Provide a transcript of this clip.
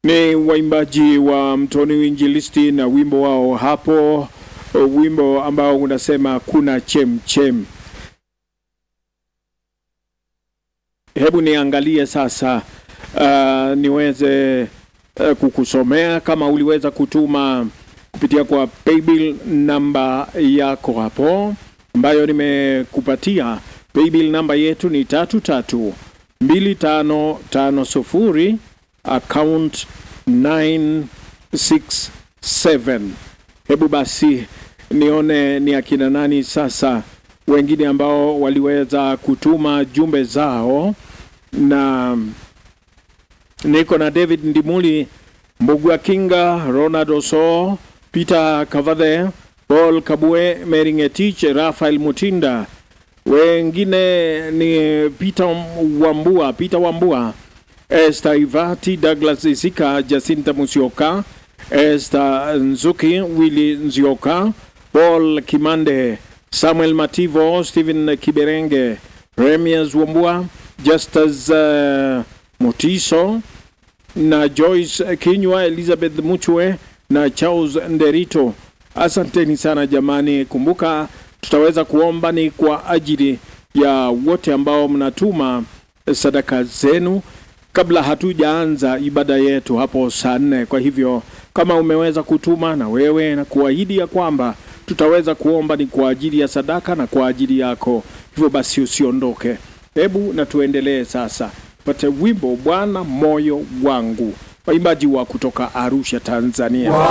Ni waimbaji wa Mtoni Uinjilisti na wimbo wao hapo, wimbo ambao unasema kuna chemchem. Hebu niangalie sasa, uh, niweze uh, kukusomea kama uliweza kutuma kupitia kwa paybill namba yako hapo ambayo nimekupatia. Paybill namba yetu ni tatu tatu mbili tano tano sufuri account 967. Hebu basi nione ni akina nani sasa wengine ambao waliweza kutuma jumbe zao, na niko na David Ndimuli, Mbugua Kinga, Ronald Oso, Peter Kavadhe, Paul Kabue, Meringetich, Rafael Mutinda, wengine ni Peter Wambua, Peter Wambua, Esther Ivati, Douglas Isika, Jacinta Musioka, Esther Nzuki, Willy Nzioka, Paul Kimande, Samuel Mativo, Stephen Kiberenge, Remias Wambua, Justus uh, Mutiso na Joyce Kinywa, Elizabeth Muchwe na Charles Nderito. Asanteni sana jamani. Kumbuka tutaweza kuomba ni kwa ajili ya wote ambao mnatuma sadaka zenu kabla hatujaanza ibada yetu hapo saa nne. Kwa hivyo kama umeweza kutuma na wewe na kuahidi ya kwamba tutaweza kuomba ni kwa ajili ya sadaka na kwa ajili yako, hivyo basi usiondoke. Hebu na tuendelee sasa, pate wimbo Bwana moyo wangu, waimbaji wa kutoka Arusha, Tanzania.